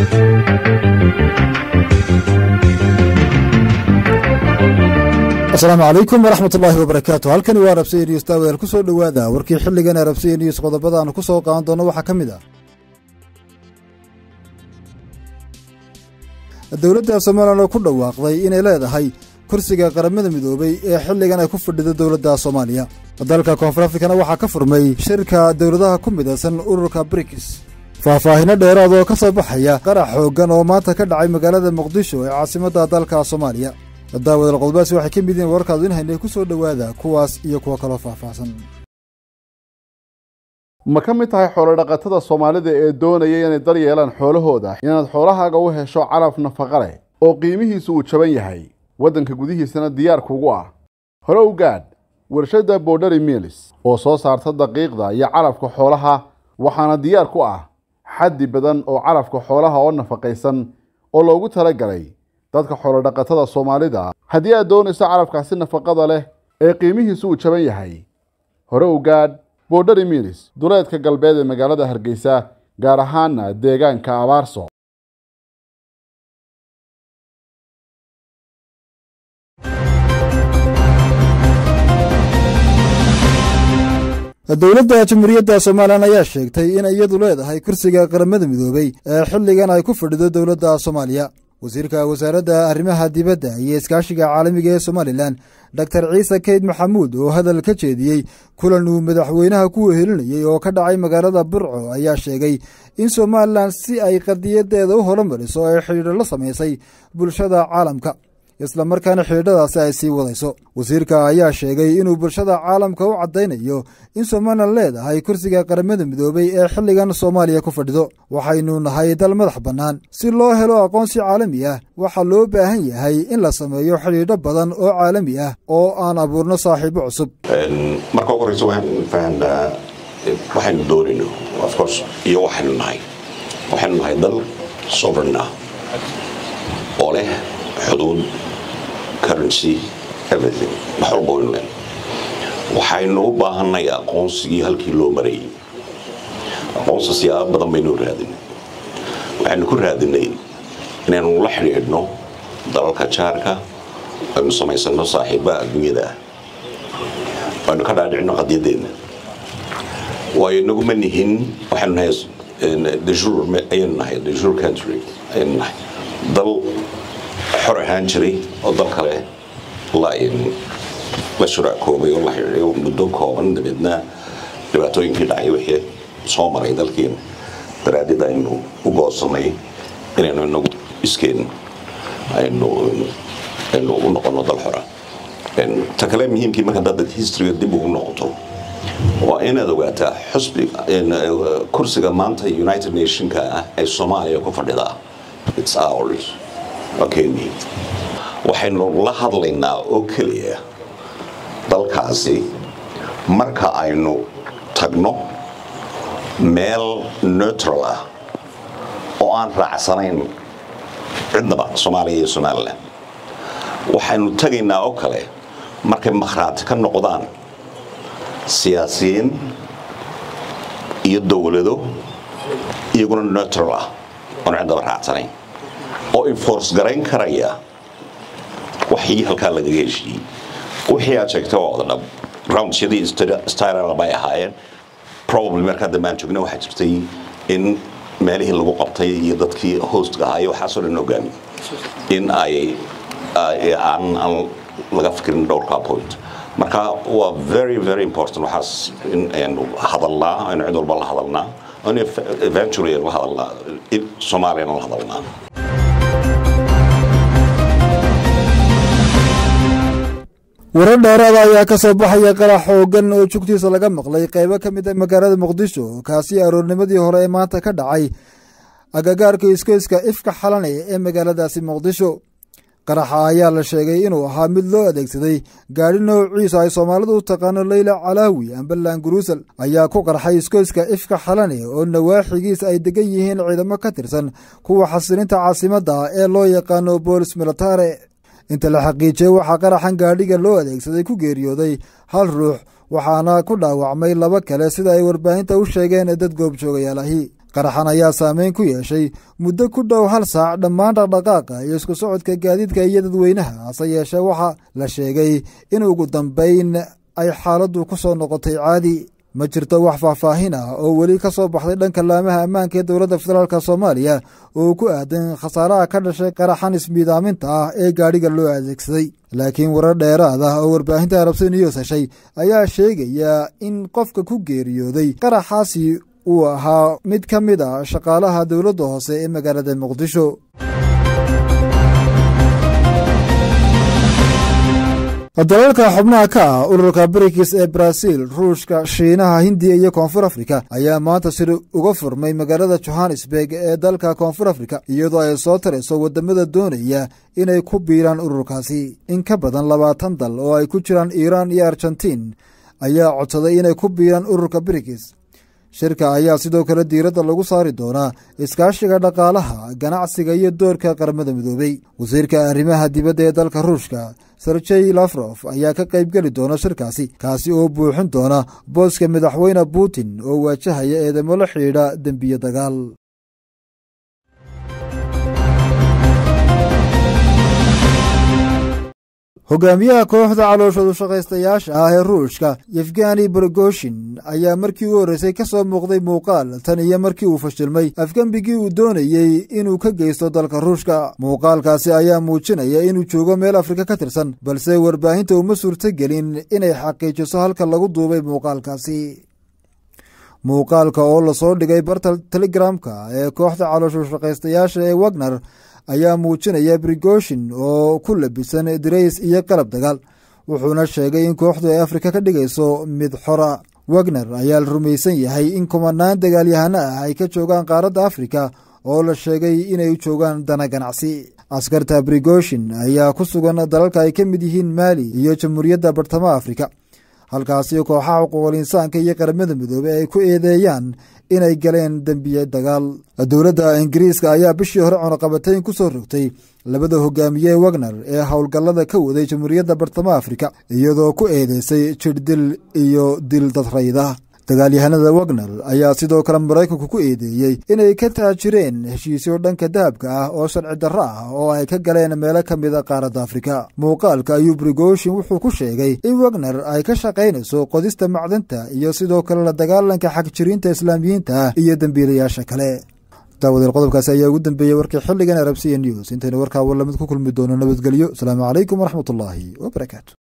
asalaamu calaykum waraxmat ullaahi wabarakaatu halkani waa rabsiya news daaweel ku soo dhowaada warkii xilligan ee rabsiya news qodobada aanu ku soo qaadan doono waxaa ka mid ah dowladda somalilan oo ku dhawaaqday inay leedahay kursiga qaramada midoobay ee xilligan ay ku fadhido dowladda soomaaliya dalka koonfur afrikana waxaa ka furmay shirka dowladaha ku midaysan ururka brikis faahfaahino dheeraad oo ka soo baxaya qarax xooggan oo maanta ka dhacay magaalada muqdisho ee caasimadda dalka soomaaliya daawadal qodobadaasi waxay ka mid yihiin wararkaadu in haynay ku soo dhowaada kuwaas iyo kuwo kaloo faahfaahsan ma ka mid tahay xoolodhaqatada soomaalida ee doonaya inay dar yeelaan xoolahooda inaad xoolahaaga u hesho calaf nafaqa leh oo qiimihiisu uu jaban yahay waddanka gudihiisana diyaar kugu ah hore u gaadh warshadda borderi milis oo soo saarta daqiiqda iyo calafka xoolaha waxaana diyaar ku ah xaddi badan oo calafka xoolaha oo nafaqaysan oo loogu talagalay dadka xoolodhaqatada soomaalida haddii aad doonayso calafkaasi nafaqada leh ee qiimihiisu uu jaban yahay hore u gaadh borderi milis duleedka galbeed ee magaalada hargeysa gaar ahaana deegaanka abaarso dowladda jamhuuriyadda somalilan ayaa sheegtay in iyadu leedahay kursiga qaramada midoobey ee xilligan ay ku fadhido dowladda soomaaliya wasiirka wasaaradda arrimaha dibadda iyo iskaashiga caalamiga ee somalilan doctor ciise keyd maxamuud oo hadal ka jeediyey kulan uu madaxweynaha ku wehelinayey oo ka dhacay magaalada burco ayaa sheegay in somalilan si ay qadiyadeeda u horumariso ay xidhiidho la samaysay bulshada caalamka isla markaana xidhiidhadaasi ay sii wadayso wasiirka ayaa sheegay inuu bulshada caalamka u caddaynayo in somalilan leedahay kursiga qaramada midoobey ee xilligan soomaaliya ku fadhido waxaynu nahay dal madax bannaan si loo helo aqoonsi caalami ah waxaa loo baahan yahay in la sameeyo xidhiidho badan oo caalami ah oo aan abuurno saaxiibo cusub marka ugu horeysa waxaan fahanaa waxaynu doonayno ofcourse iyo waxaynu nahay waxaynu nahay dal sovereign ah oo leh xuduud currency everything wax walba waynu leen waxaynu u baahanay aqoonsigii halkii loo marayay aqoonsi siyaabo badan baynu raadinay waxaynu ku raadinay inaynu la xidhiidhno dalalka jaarka aynu samaysano saaxiibaha adduunyada ah aynu ka dhaadhicno qadyadeedna waayo inaguma nihin waxaynu nahay dejur ayaynu nahay dejur country ayaynu nahay dal xor ahaan jiray oo dal kale la shuraakoobay oo la xidhiiday muddo kooban dabeedna dhibaatooyinkii dhacay wixii soo maray dalkeena daraadid aynu u goosanay inaynu inagu iskeen aynu aynu u noqono dal xora ta kale muhiimkii marka dad historyga dib ugu noqoto waa inaad ogaataa xusbi kursiga maanta united nationka ah ee soomaaliya ku fadhidaa it's ours okeni waxaynu la hadlaynaa oo keliya dalkaasi marka aynu tagno meel neutral ah oo aan raacsanayn cidnaba soomaaliya iyo somalilan waxaynu tagaynaa oo kale markay makhraati ka noqdaan siyaasiyiin iyo dowlado iyaguna neutral ah oon cidnaba raacsanayn oo enforce garayn karaya waxii halkaa lagaga heshiiyey wixii aad sheegtay waa wada dhab roundsyadii styrala bay ahaayeen probably markaa dambaan joogna waxaa jirtay in meelihii lagu qabtay iyo dadkii hostga ahaa iyo waxaasoo dhan ogaami in ay aan aan laga fikirin dhowrkaa point marka waa very very important waxaas in aynu hadalnaa aynu cid walba la hadalnaa in eventually aynu la hadalnaa soomaaliyana la hadalnaa warar dheeraada ayaa ka soo baxaya qarax xooggan oo jugtiisa laga maqlay qaybo ka mid a magaalada muqdisho kaasi aroornimadii hore ee maanta ka dhacay agagaarka iskoyska ifka xalanaya ee magaaladaasi muqdisho qaraxa ayaa la sheegay inuu ahaa mid loo adeegsaday gaadhi noociisa ay soomaalidu u taqaano leyla calaawi ambalan guruusal ayaa ku qarxay iskoyska ifka xalane oo nawaaxigiisa ay degan yihiin ciidamo ka tirsan kuwa xasilinta caasimadda ee loo yaqaano boolis militare inta la xaqiijiyey waxaa qaraxan gaadhiga loo adeegsaday ku geeriyooday hal ruux waxaana ku dhaawacmay laba kale sida ay warbaahinta u sheegeen dad goobjoogayaal ahi qaraxan ayaa saameyn ku yeeshay muddo ku dhow hal saac dhammaan dhaqdhaqaaqa iyo isku socodka gaadiidka iyo dadweynaha hase yeeshee waxaa la sheegay in ugu dambeyn ay xaaladdu ku soo noqotay caadi ma jirto wax faahfaahin ah oo weli ka soo baxday dhanka laamaha ammaanka ee dowladda federaalk soomaaliya oo ku aadan khasaaraha ka dhashay qaraxan ismiidaaminta ah ee gaadhiga loo adeegsaday laakiin warar dheeraad ah oo warbaahinta arabsi news heshay ayaa sheegaya in qofka ku geeriyooday qaraxaasi uu ahaa mid ka mid a shaqaalaha dowladda hoose ee magaalada muqdisho dalalka xubnaha ka ah ururka brikis ee baraaziil ruushka shiinaha hindiya iyo koonfur afrika ayaa maanta sir uga furmay magaalada johannesburg ee dalka koonfur afrika iyadoo ay soo tarayso wadamada doonaya inay ku biiraan ururkaasi in ka badan labaatan dal oo ay ku jiraan iiraan iyo argentiin ayaa codsaday inay ku biiraan ururka brikis shirka ayaa sidoo kale diiradda lagu saari doonaa iskaashiga dhaqaalaha ganacsiga iyo doorka qaramada midoobey wasiirka arrimaha dibadda ee dalka ruushka serjey lafrof ayaa ka qaybgeli doona shirkaasi kaasi oo buuxin doona booska madaxweyne putin oo waajahaya eedamo la xidhiidha dembiye dagaal hogaamiyaha kooxda calooshoodu shaqaystayaasha ah ee ruushka yefgani borogoshin ayaa markii u horreysay ka soo muuqday muuqaal tan iyo markii uu fashilmay afgembigii uu doonayey inuu ka geysto dalka ruushka muuqaalkaasi ayaa muujinaya inuu joogo meel afrika ka tirsan balse warbaahinta uma suurtogelin inay xaqiijiso halka lagu duubay muuqaalkaasi muuqaalka oo lasoo dhigay barta telegramka ee kooxda caloosho shaqaystayaasha ee wagner ayaa muujinaya brigoshin oo ku labisan dirays iyo qalab dagaal wuxuuna sheegay in kooxdu ay afrika ka dhigayso mid xora wagner ayaa la rumaysan yahay in kumanaan dagaalyahano ah ay ka joogaan qaaradda afrika oo la sheegay inay u joogaan dana ganacsi askarta brigoshin ayaa ku sugan dalalka ay ka mid yihiin maali iyo jamhuuriyadda bartamaha afrika halkaasi kooxaha xuquuqul insaanka iyo qaramada midoobey ay ku eedeeyaan inay galeen dembiye dagaal dowladda ingiriiska ayaa bishii hore cunaqabatayn ku soo rogtay labada hogaamiye wagner ee howlgallada ka waday jamhuuriyadda bartamaha afrika iyadoo ku eedeysay jirdil iyo dil dadrayda dagaalyahanada wagner ayaa sidoo kale maraykanku ku eedeeyey inay ka taajireen heshiisyo dhanka dahabka ah oo sharci darro ah oo ay ka galeen meelo ka mida qaaradda afrika muuqaalka ayuu brigoshin wuxuu ku sheegay in wagner ay ka shaqaynayso qodista macdanta iyo sidoo kale la dagaalanka xagjiriinta islaamiyiinta ah iyo dembiilayaasha kale daawadeel qodobkaasi ayaa ugu dambeeyey warkii xilligan arabsiya news intaynu warkaa warlamid ku kulmi doono nabadgelyo asalaamu calaykum waraxmatullaahi wabarakaatu